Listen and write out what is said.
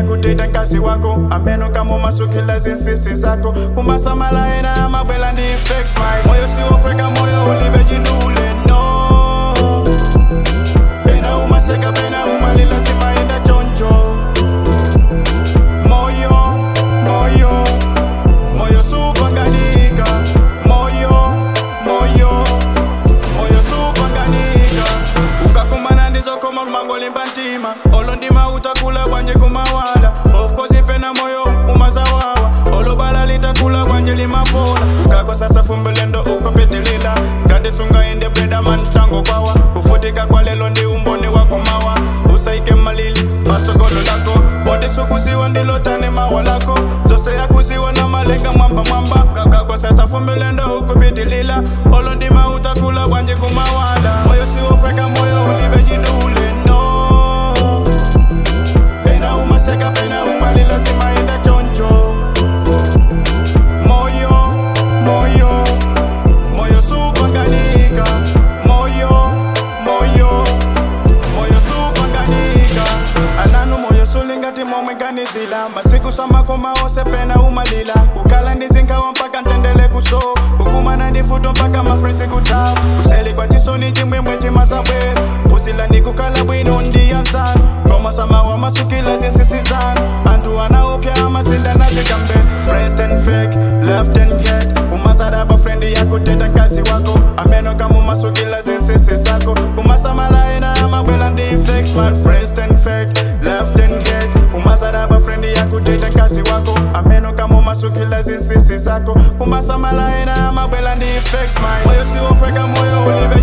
yakuteta nkazi wako ameno kama umasukila zinsisi zako kumasamala ena amabwela ndi fix my moyo siwophweka moyo ulibe chidule no pena umaseka pena umalila zimayenda choncho moyo moyo moyo supanganika moyo moyo moyo supanganika ukakumana ndizokoma kumangolimba ntima olo ndima utakula kwanje kumawala of course ipena moyo umazawawa olo bala litakula kwanje limapola ukakwa sasa fumbelendo ukopetilila ngati sungainde breda mantango kwawa kufutika kwa lelo ndi umboni wakumawa usaike malili pasogolo lako bodi sukusiwa ndilotane mawa lako zose yakusiwa na malenga mwamba mwamba kakakwa sasa fumbelendo ukupitilila olo ndima utakula kwanje kumawala moyo siwophweka moyo ulibe chidule no pena umaseka pena umalila zimayenda choncho moyo moyo moyo supanganika moyo moyo moyo supanganika ananu moyo sulingati momweganizila masiku samakoma ose pena umalila kukala ndizinkawa mpaka ntendele kuso kukumana ndifuto mpaka mafrensi kutawa kuseli kwa chisoni chimwemwe chimasabwera usila ndikukala bwino ndiyansana ngoma samawa masukila zinsisizana anthu anaopya amasinda nazikambe friends and fake left and get umasadaba frendi yakuteta nkazi wako ameno kama umasukila zinsisi zako kumasamala ena amabwela ndi fake smart friends and fake left and get umasadaba frendi yakuteta nkazi wako ameno kama umasukila zinsisi zako kumasamala ena amabwela ndi fake smart moyo siwophweka moyo ulibe